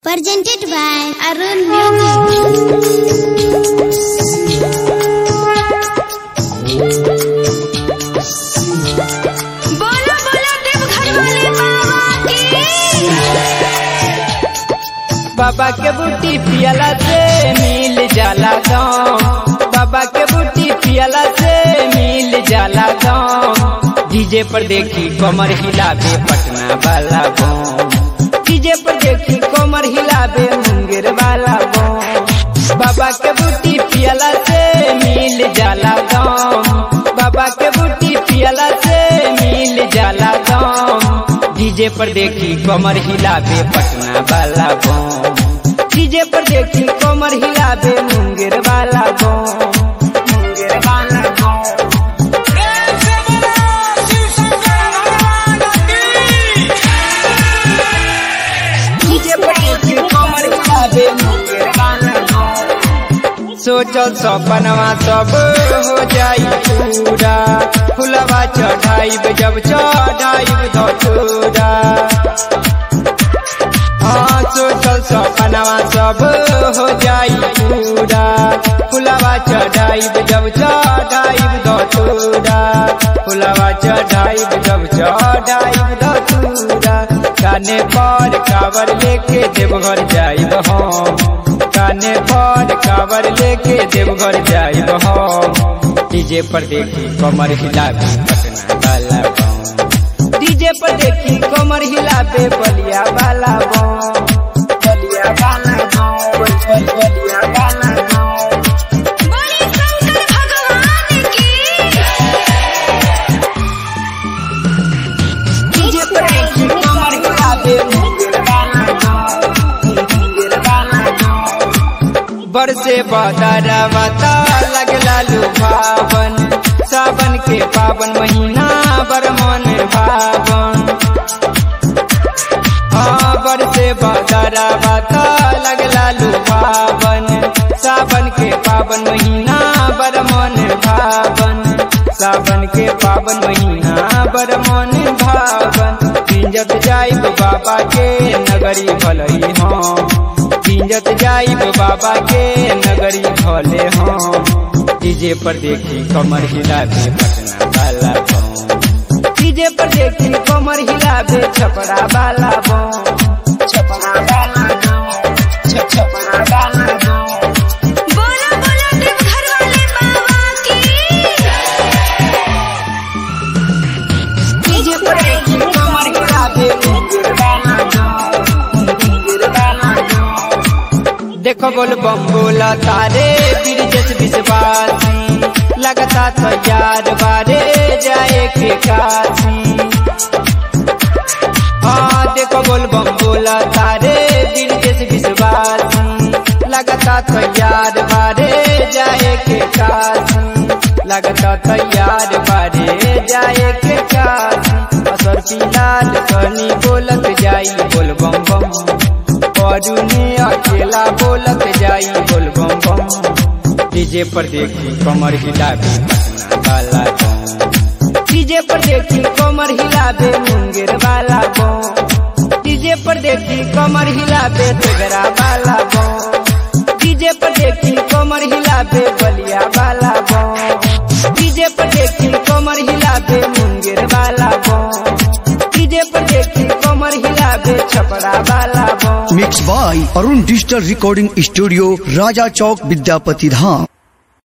presented by Arun Music. बोला बोला देवघर वाले बाबा की बाबा के बूटी पियला से मिल जाला गाँव बाबा के बूटी पियला से मिल जाला गाँव डीजे पर देखी कमर हिलाबे पटना वाला गाँव डीजे पर देखी कमर हिलाबे मुंगेर वाला गाँव बाबा के बूटी पियला से मिल जाला गाँव बाबा के बूटी पियला से मिल जाला गाँव डीजे पर देखी कमर हिलाबे पटना वाला गाँव डीजे पर देखी कमर हिलाबे मुंगेर वाला गाँव मुंगेर वाला गाँव डीजे पर देखी कमर हिलाबे मुंगेर वाला गाँव सोचल सपनवा सब हो जाई पूरा फुलवा चढ़ाइब जब चढ़ाइब धतूरा हाँ सोचल सपनवा सब हो जाई पूरा फुलवा चढ़ाइब जब चढ़ाइब धतूरा फुलवा चढ़ाइब जब चढ़ाइब धतूरा काने पर कावर लेके देवघर जाइब हम काने पर कावर लेके देवघर जाइब हम डीजे पर देखी कमर हिलाबे पटना वाला गाँव डीजे पर देखी कमर हिलाबे बलिया वाला गाँव बलिया वाला गाँव बल- बल- बलिया वाला गाँव बोले शंकर भगवान की डीजे पर देखी कमर हिलाबे मुंगेर वाला गाँव मुंगेर वाला गाँव बरसे बदरवा ता लगला लुभावन सावन के पावन महीना बर मन भावन हाँ बरसे बदरवा ता लगला लुभावन सावन के पावन महीना बर मन भावन सावन के पावन महीना बर मन भावन पिंजत जाइब बाबा के नगरी भलई हम पिंजत जाइब बाबा के नगरी भले हम डीजे पर देखी कमर हिलाबे पटना वाला गाँव डीजे पर देखी कमर हिलाबे छपरा वाला गाँव छपरा वाला गाँव छ- छपरा वाला गाँव बोला बोला देवघर वाले बाबा की डीजे पर देखी कमर हिलाबे मुंगेर वाला गाँव मुंगेर वाला गाँव देखो बोल बम बोला तारे बिरजस विश्वासी लगता तो यार बारे जाए के काशी हाँ देखो बोल बम बोला तारे बिरजस विश्वासी लगता तो यार बारे जाए के काशी लगता तो यार बारे जाए के काशी असर फिलहाल कनी बोलत जाई बोल बम बम परुने अकेला बोलत जाई बोल बम बम डीजे पर देखी कमर हिलाबे पटना वाला गाँव डीजे पर देखी कमर हिलाबे मुंगेर वाला गाँव डीजे पर देखी कमर हिलाबे तेगरा वाला गाँव डीजे पर देखी कमर हिलाबे बलिया वाला गाँव डीजे पर देखी कमर हिलाबे मुंगेर वाला गाँव डीजे पर देखी कमर हिलाबे छपरा वाला गाँव mix by Arun digital recording studio राजा चौक विद्यापति धाम